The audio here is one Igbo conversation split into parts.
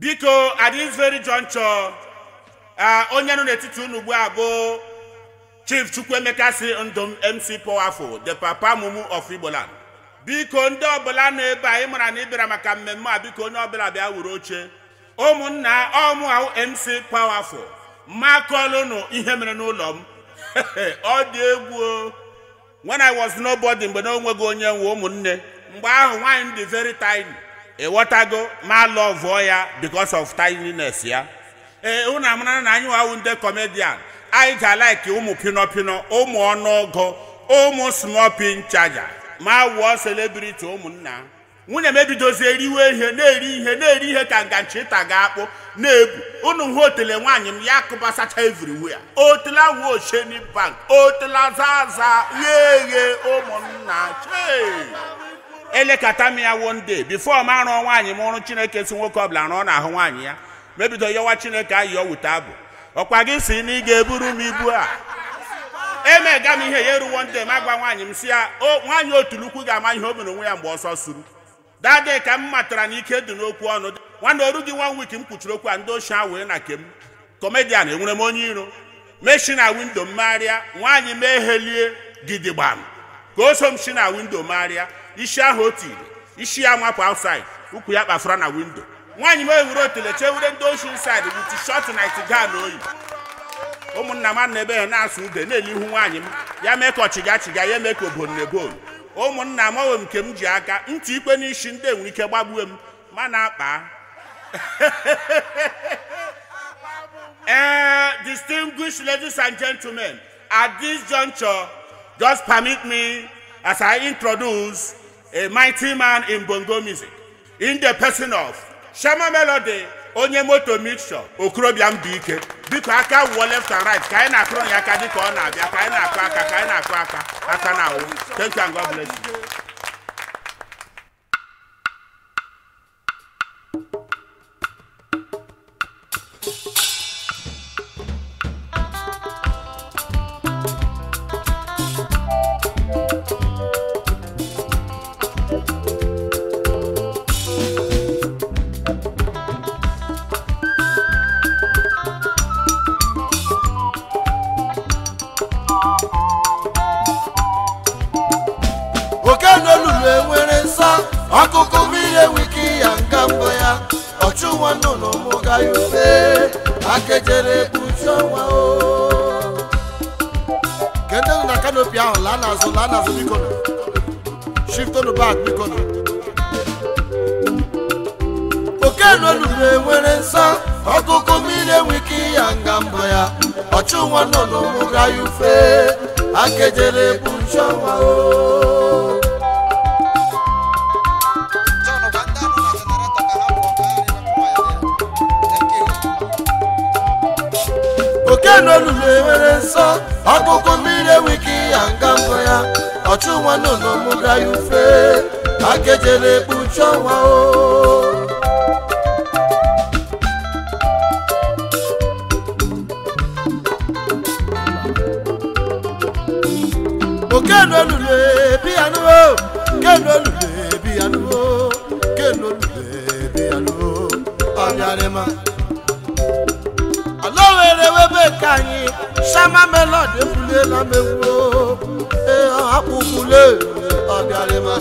biko at this very juncture ah, onye nọ n'etiti unu ugbu a bụ chief chukwuemeka si ndụ m mc powerful the papa mumu of igboland biko ndị ọbụla nọ ebe a ị mara na ị bịara maka mmemme a biko onye ọbụla bịa wuru oche ụmụnna ọmụ ahụ mc powerful makọlụnụ ihe mere n'ụlọ m ọ dị egwu o. when i was nobody mgbe na onweghị onye nwe ụmụnne mgbe ahụ nwaanyị dị very tiny ịghọtago ma lọvụọ ya because of tininess ya ee unu amara na anyị wawụ ndị comedian anyị ga-alaiki ụmụ pinọpinọ ụmụ ọnụọgụ ụmụ small pin chaja ma wụọ celebrity ụmụnna nwunye m ebidozie riwe ihe na-eri ihe na-eri ihe ka nganchi ịta ga-akpụ na-ebu unu hụ otele nwaanyị m ya kụbasacha everywhere otela wuo osheni bank otela zaza ghe eghe ụmụnna chee elekata m ya one day before m arụọ nwaanyị m ọrụ chineke si nwoke ọbụla rụọ n'ahụ nwaanyị ya mebido yọwa chineke ayị ọ wute abụ ọkwa gị si na ị ga-eburu m ibu a emega m ihe ya eruwo ndị ma gwa nwaanyị m si ya o nwaanyị otulukwu ga-ama ihe o mere onwe ya mgbe ọsọ suru dade ka m matara na ike dị n'okwu ọnụ nwanne oru gị one week m kpuchiri okwu a ndị ochie a wee na kem kọmedian enwere m onye iro meshi na windo mmegharịa nwaanyị m ehelie gidigbam ka o so m shi na windo megharịa isi ahụ o tiri isi ya nwapụ outside ụkwụ ya kpafura na windo nwaanyị m ewure otele chewure ndị oshi inside with short night gown oyi ụmụnna m na ebe ha na-asụ ude na-elihu nwaanyị m ya mee ka ọchịga chịga ya mee ka obon na ebon ụmụnna m onwe m nke m ji aka ntị ikpe n'isi ndị enwere ike gbagbue m ma na-akpa Eh, distinguished ladies and gentlemen, at this juncture, just permit me as I introduce a mighty man in bongo music, in the person of Shama Melody, onye moto mixture, okorobịa mbụ ike. Biko aka wụọ left and right ka anyị na-akụrụ ya aka dịka ọ na-abịa ka anyị na-akụ aka ka anyị na-akụ aka aka na awụ. Thank you and God bless you. oke n'olulu enwere nsọ ọkụkụ mmiri enwike ya nga mbụ ya ọchụ nwa nnụnụ mụ ga ya ufe akejere kpuchi ọnwa o ke ndị nọ na kanopi ahụ laa n'azụ laa n'azụ biko nụ shiftonu bak biko nụ oke n'olulu enwere nsọ ọkụkụ mmiri enwike ya nga mbụ ya ọchụ nwa nnụnụ mụ ga ya ufe akejere kpuchi ọnwa o John, gwa ndị anọ na generator ka ha pụọ ka ha ghara iwepụ waya dị ya. Thank you. oke n'olulu enwere nsọ ọkụkụ mmiri enwike ya nga mbụ ya ọchụ nwa nnụnụ mụga ya ufe akejere kpuchi ọnwa o oke n'olulu ebi ya nuwo ke n'olulu ebi ya nuwo ke n'olulu ebi ya nuwo ọbịarịma ala were webe ka anyị shama melod efulela m egwu ee akpụkwule ọbịarịma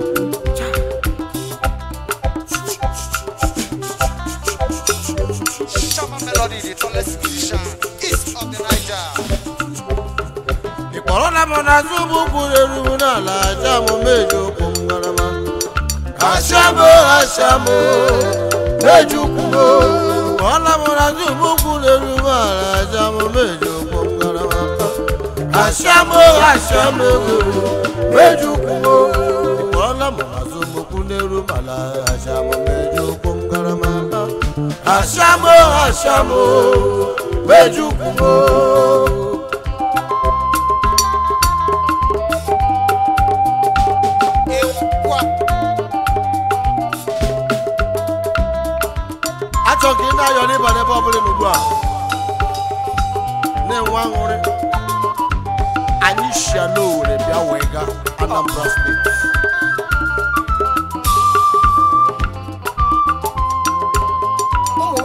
Shama Melody, the tallest musician east of the Niger. ịkpọrọla m n'azụ ụgbụ kwuru eru m n'ala aja m meji ụkwụ m ngarama ashamo ashamo meji ụkwụ m ịkpọrọla m n'azụ ụgbụ kwuru eru m ala aja m meji ụkwụ m ngarama ashamo ashamo meji ụkwụ m ịkpọrọla m n'azụ ụgbụ kwuru eru m ala aja m meji ụkwụ m ngarama ashamo ashamo meji ụkwụ m Ekwa. achọ ka ị na-ayọ n'ịba n'ebe ọ bụla n'ugbu a na-enwe aṅụrị anyị shia n'owere bịa wee ga anambra steeti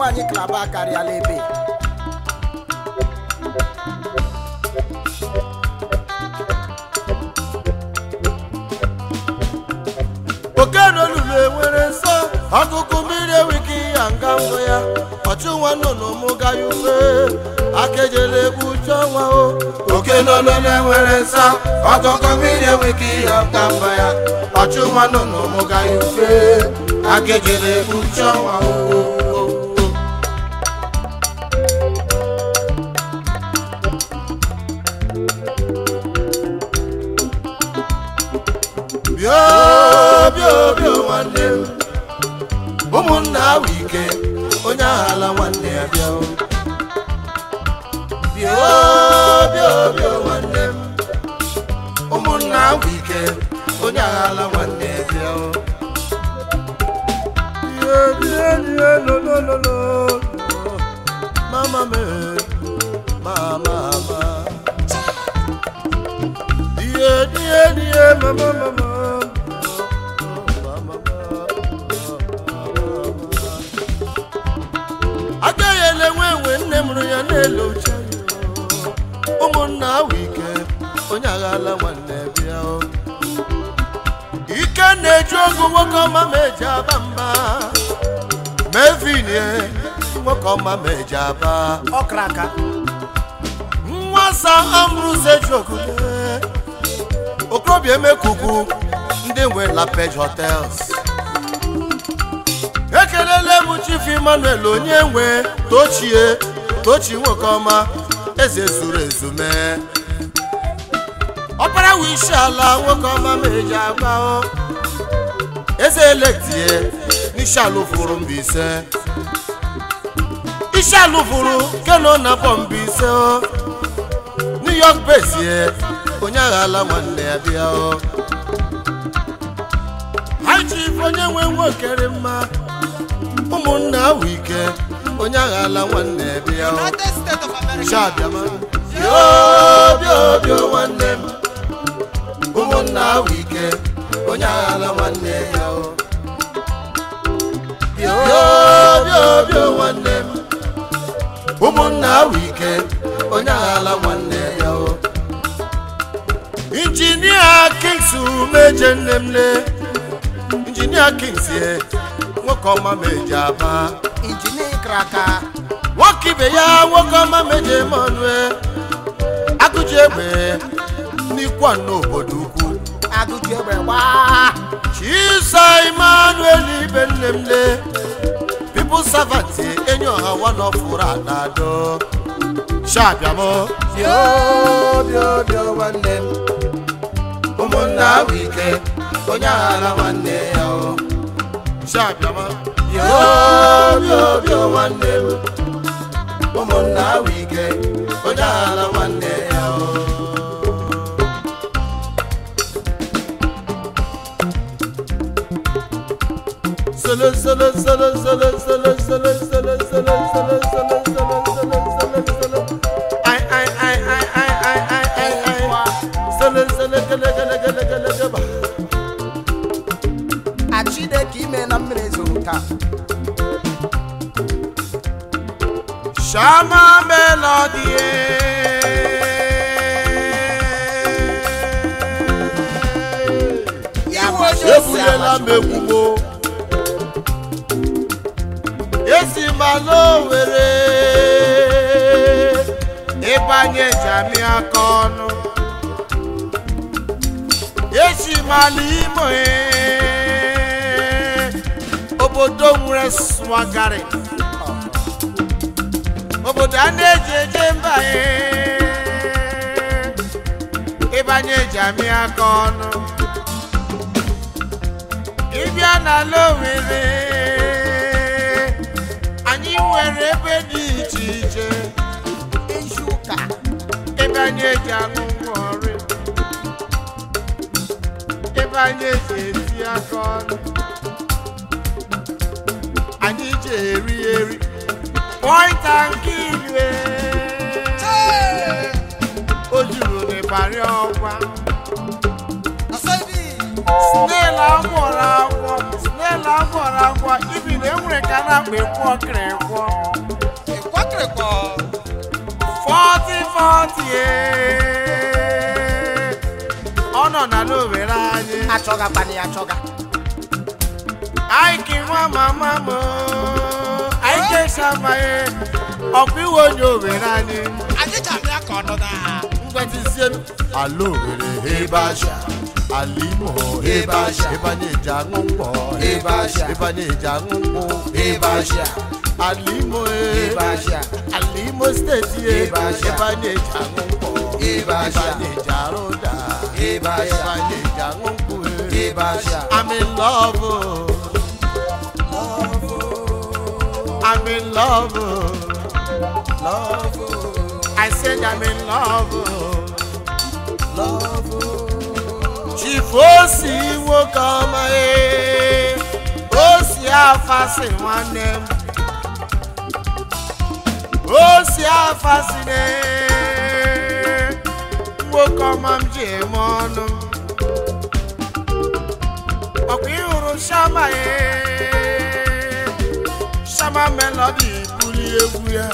nwaanyị klaba karịala ebe oke n'olulu enwere nsọ ọkụkụ mmiri enweghị ya nga mbụ ya ọchụ nwa nnụnụ mụ ga ya ufe akejele egbu uche ọnwa o oke n'olulu enwere nsọ ọkụkụ mmiri enweghị ya nga mbụ ya ọchụ nwa nnụnụ mụ ga ya ufe akejele egbu uche ọnwa o bịa bịa bịa nwanne m ụmụnna ahụ ike onye aghala nwanne ya bịa o. bịa bịa bịa nwanne m ụmụnna ahụ ike onye aghala nwanne ya bịa o. bịa bịa bịa lo lo lo lo mama me mama ma die die die mama mama agaghị ele nwe enwe nne mụrụ ya na-ele uche ụmụnna ahụ ike onye aghala nwanne bịa o. ike na-eji ogu nwoke ọma ma eji aba mba mevinie nwoke ọma ma eji aba ọkra aka nwasa ambrose jogule okorobịa emekugu ndị nwe lapage hotels ekelele m chief emmanuel onye nwe tochie tochi nwoke ọma eze zuru ezu mee ọkpara wishi ala nwoke ọma ma eji agba o eze elektie n'isi ala ụfụrụ mba ise isi ala ụfụrụ keno na bọmba ise o new york bezie onye aghala nwanne ya bịa o high chief onye nwe nwokere mma ụmụnna ahụ ike onye aghala nwanne ya bịa o United States of America. Shabiama. Bio, bio, bio, nwanne m. ụmụnna ahụ ike onye aghala nwanne ya o bio bio bio nwanne m ụmụnna ahụ ike onye aghala nwanne ya o injinia kings meje nne m le injinia kings ye nwoke ọma meje aba injinia ịkra aka nwoke ibe ya nwoke ọma meje manue agụji egbe n'ikwa n'obodo ukwu agụji egbe gbaa chisa emmanuel ibe nne m le pipu savanti enyi ọha wanọfụrụ adado shabiamo bio bio bio nwanne m ụmụnna ahụ ike onye aghara nwanne ya o shabiama bio bio bio nwanne m ụmụnna ahụ ike onye aghara nwanne ya o Solo, solo, solo, solo, solo, solo, solo, solo, solo, solo, solo, solo, solo, solo. Ai, ai, ai, ai, ai, ai, ai, ai, ai. Solo, solo, gele, gele, gele, gele, gele. a chineke ime na mmiri zoro taa Shama melody. iwe ebunyela m ekwugbo esi ma n'owere ịbanye jami aka ọnụ esi ma n'imo obodo nwere swagari obodo a na-eji eje mba ịbanye jami aka ọnụ ịbịa n'ala Owerri anyị nwere ebe dị iche iche ezi ụka ebe anyị eji aṅụ ngwọrị ebe anyị eji eti aka ọnụ anyị ji eri eri point and kill o juru n'ịbarị ọgwa snail agwọrọ agwọ snail agwọrọ agwọ ibi na enwere ka a na-akpa ekwu ọkịrị ekwu ịkwakịrịkọ 40 40 ee. ọ nọ na n'owere anyị achọga kpani achọga aiki nwa mama m anyị kesamaghị ọkwa iwe onye owere anyị anyị ji abịa ka ọnụ na ngwetizie ala owere ebe aja ala imo ebe aja ebe anyị eji aṅụ mkpọ Ebe aja. ebe anyị eji aṅụ mkpụ ebe aja ala imo ebe aja ala imo steeti Ebe aja. ebe anyị eji aṅụ mkpọ Ebe aja. anyị eji arụ ụda Ebe aja. ebe anyị eji aṅụ mkpụ ebe aja I'm in love. I'm in love. I said I'm in love. Chief Osi nwoke ọma ee, Osi afasị nwanne m. Osi afasị na nwoke ọma m ji eme ọnụ. ọkwa ịhụrụ shama ye shama melodi buli egwu ya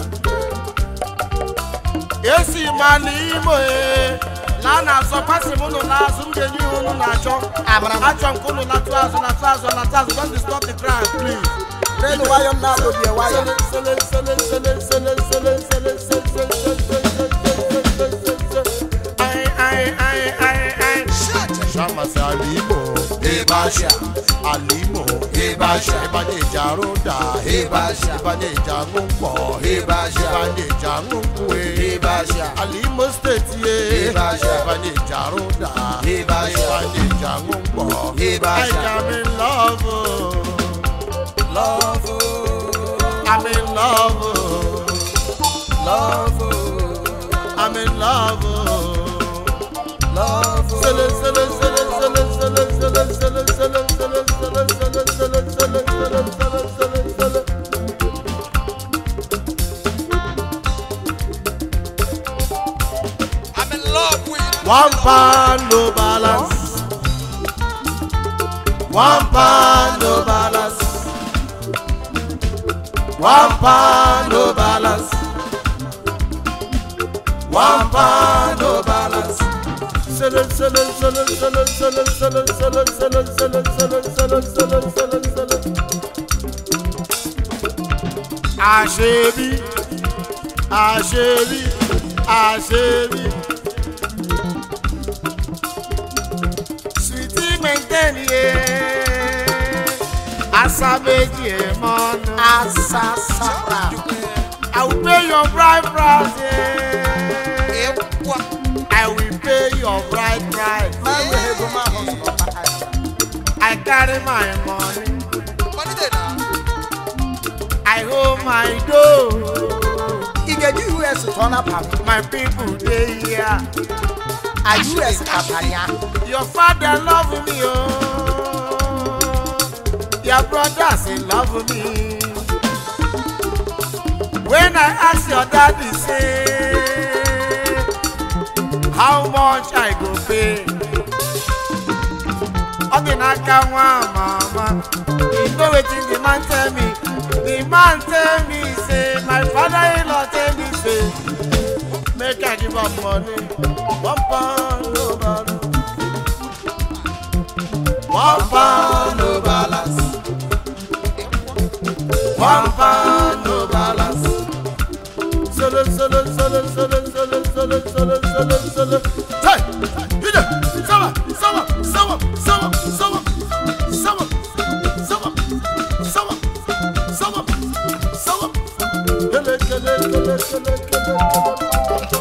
esi ma n'imo ye na a na-azọ pasị m ụnụ n'azụ m ga-enye ihe ụnụ na-achọ Amara m. achọ nke ụnụ latụ azụ latụ azụ latụ azụ don't disturb the ground please renu nwayọ m na-akpọbi ya nwayọ Sele, sele, sele, sele, sele, sele, sele, sele, sele, sele, sele, sele, sele, sele, sele. Ai, ai, ai, ai, ai. Shama si alimo, ebe aja alimo, Ebe aja. Ibanye eji arụ ụda, Ebe aja. Ibanye eji aṅụ mkpọ, Ebe aja. Ibanye eji aṅụ nkwụ, Ebe aja. Alimo steeti ye, Ebe aja. Ibanye eji arụ ụda, Ebe aja. Ibanye eji aṅụ mkpọ, Ebe aja. I am in love, love I'm in love, love I'm in love. love Sele, sele, sele, sele, sele, sele, sele, sele, sele, sele, sele, sele, sele, sele, sele, sele, sele. I'm in love with One pound no balance. One pound no balance. One pound no balance. One pound no balance. Sele, sele, sele, sele, sele, sele, sele, sele, sele, sele, sele, sele, sele, sele. Àṣebí, àṣebí, àṣebí. Sweetie maintain ye. Asabeji emonu. asasara I will pay your bride price. Yeah. ịkwa I will pay your bride price. ma nwere ego ma ahụ sọrọ ma I carry my money. malite na I hold my dough. ị ga-eji us tụọ na pam My people dey here. a us kapanya Your father love me, oh. Your brothers they love me. When I ask your daddy, say, how much I go pay? Ọ dị n'aka nwa mama. You know wetin the man tell me? The man tell me say, my father-in-law tell me say, make I give am money. One pound no balance. One pound no balance. One pound no balance. Solo, solo, solo, solo, solo, solo, solo, solo, solo. Hey, you know, sama, sama, sama, sama, sama, sama, sama, sama, sama, sama. Kele, kele, kele, kele, kele,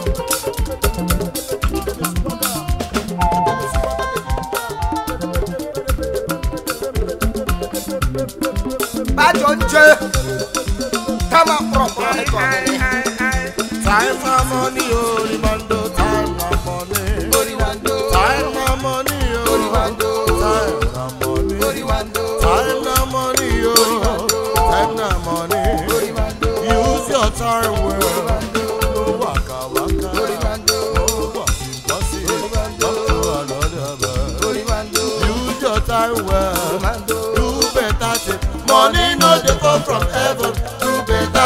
bajọ nje kama kpọrọkpọrọ dị ka ọdịrị Time na money, oh, Rimando, time na money. oriwando Time na money, oh. oriwando Time na money. oriwando Time na money, oh. Time na money. oriwando Use your time well. No waka waka. oriwando No bossy bossy. Come to another man. oriwando Use your time well. oriwando Do better thing. Money no dey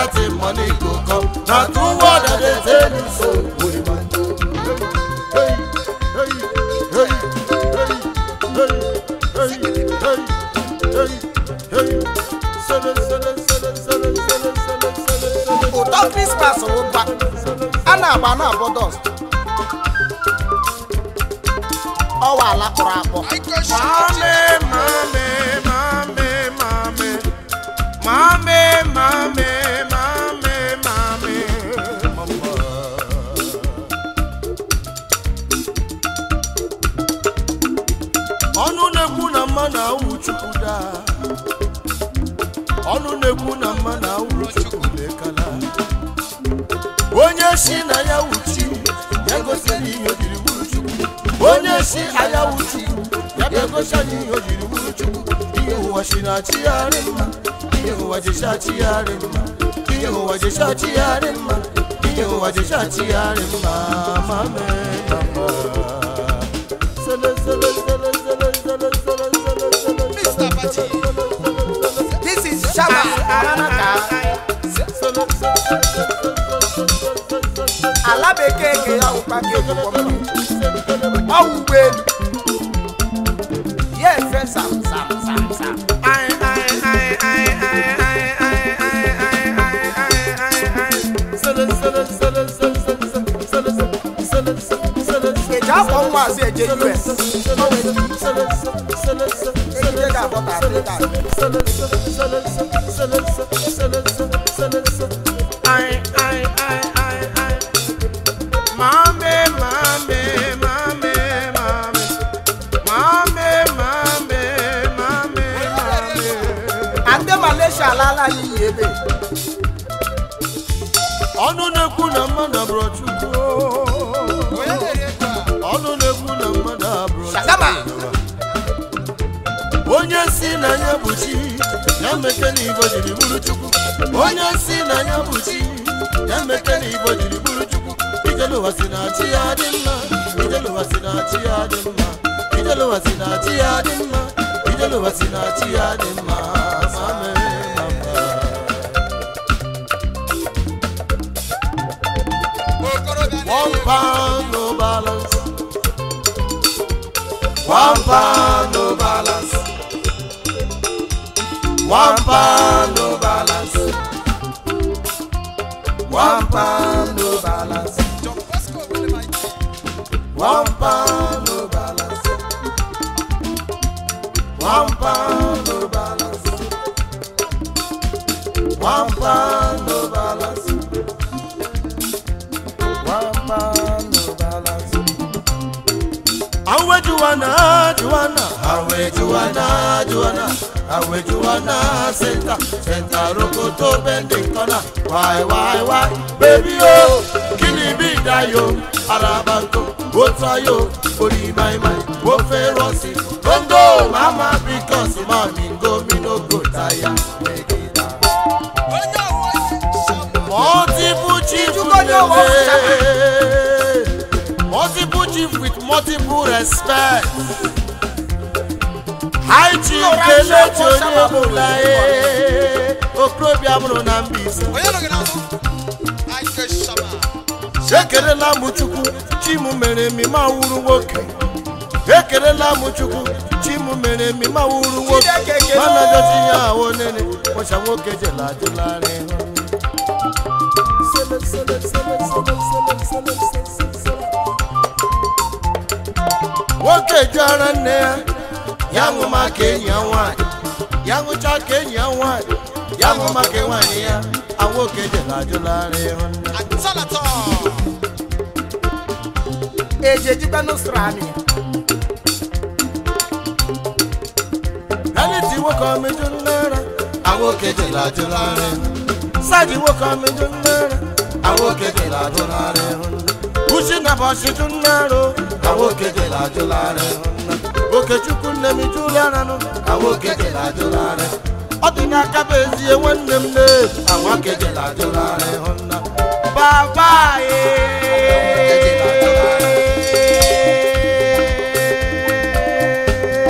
that him money go come. Na true word I dey tell you so. Holy man. Hey, hey, hey, hey, hey, hey, hey, hey, hey. Sele, sele, sele, sele, sele, sele, sele, sele. ụtọ krismas ụgba a na-agba na-abọ dọst ọwa ala kpọrọ akpọ Mame, mame, mame, mame, mame, mame, mame, mame, mama. ọnụ na-ekwu na mma na awụ chukwu daa ọnụ na-ekwu na mma na awụ chukwu lekala onye si na ya wuchi ya gosiri ihe o jiri wuru chukwu onye si anya wuchi ya bịa gosi anyị ihe o jiri wuru chukwu ihe ụwa si na chigharị mma ihe ụwa jesi achigharị mma ihe ụwa jesi achigharị mma ihe ụwa jesi achigharị mma ma mee na mma Sele, sele, sele, sele, sele, sele, sele, sele, Mr. Pati. this is shama aranaka ala bekee ke ya ụkpa ka ejikwa mma ọwụ ụgbọelu ya efe sam sam sam sam eji afọ nwa azụ eje us ejije ga-abọta afrịka ndị malaysia alaala ya iyi ebe ọnụ na-ekwu na mmadụ abụrụ chukwu Onye na-eri ego a? ọnụ na-ekwu na mmadụ abụrụ Shagama. onye si na ya bụ chi ya meke na igbo jiri bụrụ chukwu onye si na ya bụ chi ya meke na igbo jiri bụrụ chukwu ijeluwa si na chi ya dị mma ijeluwa si na chi ya dị mma ijeluwa si na chi ya dị mma ijeluwa si na chi ya dị mma ma mee ma mma Okorobịa One na-eri ego. pound no balance. One pound no balance. One pound no balance. One pound no balance. John Bosco wele ma ike. One pound no balance. One pound no balance. One pound no balance. One pound no balance. Awe Juana, Juana, Awe Juana, Juana, Awe Juana, Senta, Senta Rokoto bending corner. Why, why, why, baby oh, kini bi dayo, Arabanko, Otayo, Ori my mind, Wofe Rossi, Congo, Mama, because mommy go me no go tire, make it down. Onye ọwụwa ihe. Shama. Multiple chief Ijuko ni ọwọ́ Multiple chief with multiple respect. High chief Kelechi Onyebula ee. Okorobịa mụrụ na Mbaise. Onye nọ gị n'azụ? Ike Shama. Ekelela m Chukwu, chi m mere mi ma wuru nwoke. Ekelela m Chukwu, chi m mere mi ma wuru nwoke. Chineke ekele. Mana dozi ya ahụ nene, ụcha nwoke jela adịlarị hụ. Sele, sele, sele, sele, sele, sele, sele, sele. nwoke jụara nne ya ya ṅụ maka enyi ya nwanyị ya ṅụcha ka enyi ya nwanyị ya ṅụ maka nwaanyị ya a nwoke jela ajụlarị hụ nne Atalata. eji ejikwa n'ụsrani Reality nwoke ọmịjụ nnere awoke jere ajụlarị saji nwoke ọmịjụ nnere awoke jere ajụlarị uchi na bọchịjụ nnere awoke jere ajụlarị okechukwu nne m juliananụ awoke jere ajụlarị ọ dị n'aka bụ ezie nwanne m ne awoke jere ajụlarị hụnna baba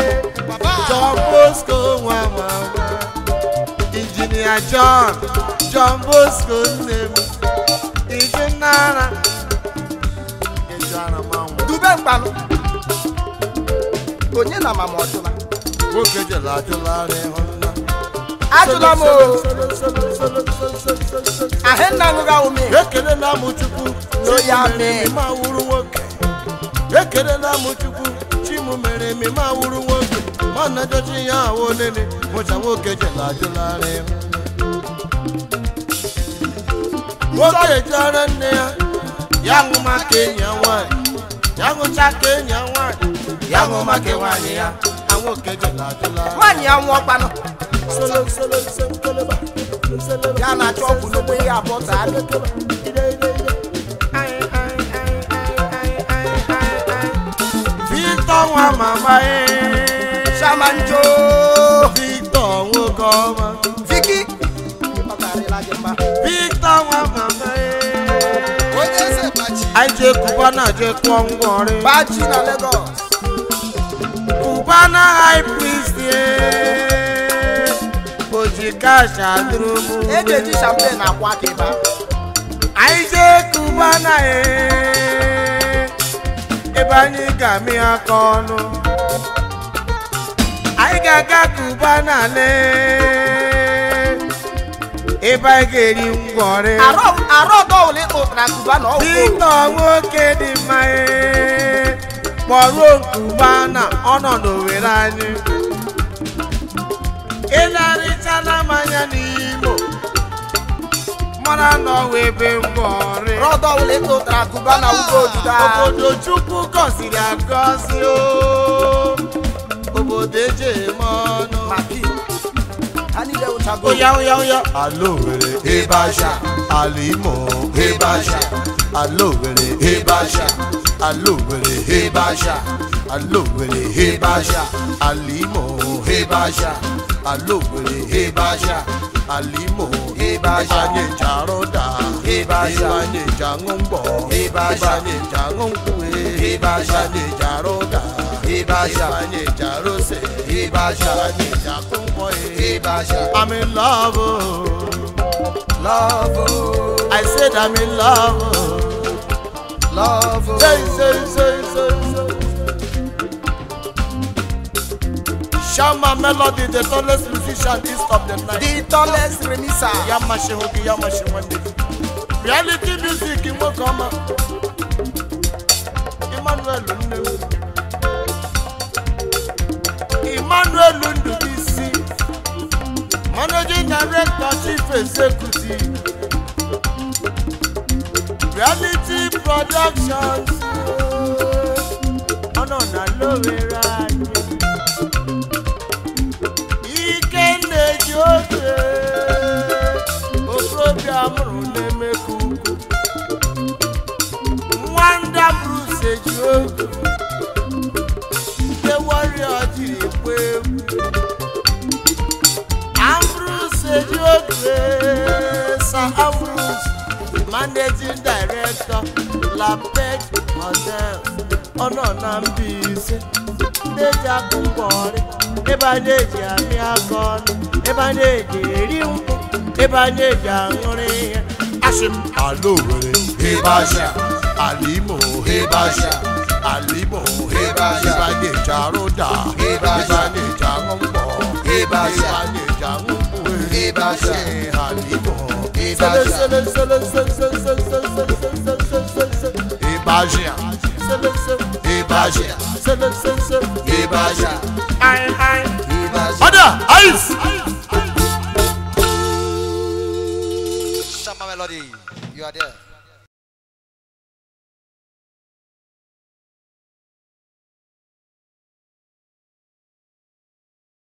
Baba. John Bosco nwa nwa nwa Injinia John John Bosco nne m ije nara ije ara manwụ dube mkpanụ onye na mama ọjụla nwoke jere ajụlarị hụ nna ajụla m o ahụ nna ṅụga ome ekelela m chukwu So ya Chimụ mere mee. m ma wụrụ nwoke ekelela m chukwu chimụ mere m ma wụrụ nwoke ma na jọchi ya awụ nene mụcha nwoke jela ajụlarị nwoke jere nne ya ya ṅụ maka enyi ya nwanyị ya ṅụcha ka enyi ya nwanyị ya ṅụ maka nwaanyị ya na nwoke jela ajụlarị nwaanyị ya nwụọ kpanụ solo solo solo solo solo ya na-achọ ọgwụ n'ogbe ya abụọ taa Victor nwa mama ee shamanjo Victor nwoke ọma viki ọ karịla gị mma Victor nwa mama ee onye eze gbachi anyị jee Cubana jee kụọ ngwọrị bachi na Lagos Cubana high priest ee oji kash adụrụ m e ji eji champagne akwa aka ịba anyị jee Cubana ee ebe anyị ga-amị aka ọnụ anyị ga-aga Cubana lee ebe anyị ga-eri ngwọrị arọ arọ ọdọ ole ịkpụtara kuba na ọgwụ Victor nwoke dị mma ee kpọruo Cubana ọnọdụ were anyị ịlarịchala mmanya n'Imo mara na ọwa ebe ngwọrị rọdọ ole ịkpụtara kuba na ugbo ojuda obodo chukwu gọziri agọzi o obodo eji eme ọnụ maki ha niile wụchago oya oya oya ala Owerri ebe asha ala Imo ebe asha ala Owerri ebe asha ala Owerri ebe asha ala Owerri ebe asha ala Imo ebe asha ala Owerri ebe asha ala Imo ebe asha anyị eji arụda ebe asha anyị eji aṅụ mgbọ ebe asha anyị eji aṅụ nkwụ ebe asha anyị eji arụda ebe asha anyị eji arụse ebe asha anyị eji akụ mgbọ ebe asha I'm in love oh. lọvụ I said I'm in love oh. lọvụ Say, say, say, say, say. Shama Melody, the tallest musician east of the night. the tallest remisa Yamashi Hogi, Yamashi Wande. Reality music in Mokama. Emmanuel Lundu. Emmanuel Lundu, DC. Managing Director, Chief Executive. Reality Productions. Ọ̀nà ọ̀nà lóore ra yẹn. ike na-eji oge okorobịa mụrụ na-emekọ ukwu nwanda bruce eji oge ndị warrior jiri ekwe egwu ambrose eji oge sir ambrose managing director lapet hotel ọ nọ na Mbaise ndị eji akụ mgbọrị ebe a na-eji amị aka ọnụ ebe a na-eji eri nkwụ ebe a na-eji aṅụrị ihe asị m ala Owerri ebe asha ala Imo ebe asha ala Imo ebe asha ebe a na-eji arụda ebe a na-eji aṅụ mgbọ ebe asha ebe a na-eji aṅụ nkwụ ebe asha ala Imo ebe asha ebe asha Ibaja. Ibaja. Aye, aye. Order! Ice! Shama Melody, you are there.